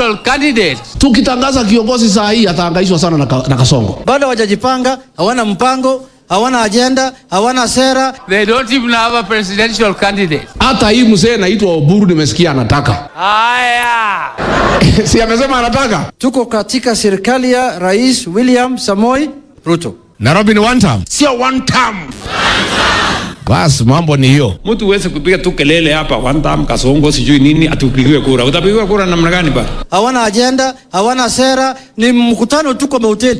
presidential candidate. Tukitangaza kiongozi saa hii atahangaishwa sana na, ka, na Kasongo. bado hawajajipanga, hawana mpango, hawana ajenda, hawana sera. They don't even have a presidential candidate. Hata hii mzee naitwa Oburu nimesikia anataka Haya. si amesema anataka Tuko katika serikali ya Rais William Samoi Ruto. Nairobi ni one term, sio one term. Basi mambo ni hiyo. Mtu huwezi kupiga tu kelele hapa one time kasongo sijui nini atupigiwe kura. Utapigiwa kura namna gani bana? Hawana ajenda, hawana sera, ni mkutano tu kwa mahoteli.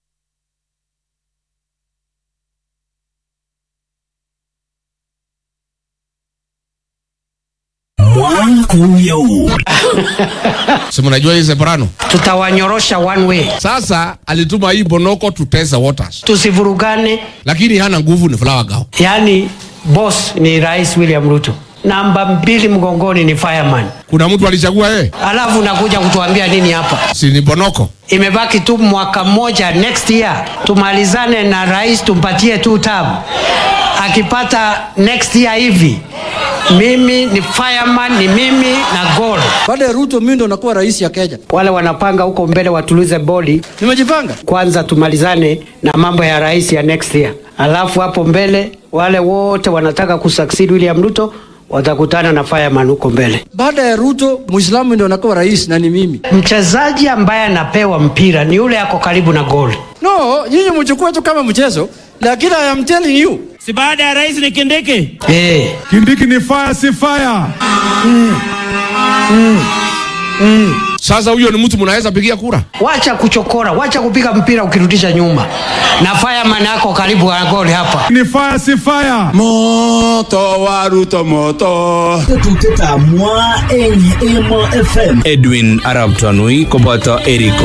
Si mnajua hii Separano. tutawanyorosha one way, Sasa alituma hii Bonoko tutesa waters, tusivurugane. lakini hana nguvu, ni flower girl. Yaani boss ni Rais William Ruto, namba mbili mgongoni ni fireman, Kuna mtu alichagua yeye, alafu unakuja kutuambia nini hapa? si ni Bonoko? Imebaki tu mwaka mmoja, next year tumalizane na rais, tumpatie tu term. Akipata next year hivi, mimi ni fireman, ni mimi na goal. Baada ya Ruto, mimi ndo nakuwa rais ya Kenya. Wale wanapanga huko mbele watulize boli Nimejipanga. kwanza tumalizane na mambo ya rais ya next year, alafu hapo mbele wale wote wanataka kusucceed William Ruto watakutana na fireman huko mbele. Baada ya Ruto, Muislamu ndo nakuwa rais na ni mimi. Mchezaji ambaye anapewa mpira ni yule ako karibu na goli. No, nyinyi mchukue tu kama mchezo, lakini I am telling you, si baada ya rais ni Kindiki. Eh, Kindiki ni fire si fire. Sasa huyo ni mtu mnaweza pigia kura? wacha kuchokora, wacha kupiga mpira ukirudisha nyuma, na fireman ako karibu na goli hapa. Ni fire si fire. Moto wa Ruto moto. Tetutiet ab Mwa eng Emo FM. Edwin Arab Tanui koboto Eric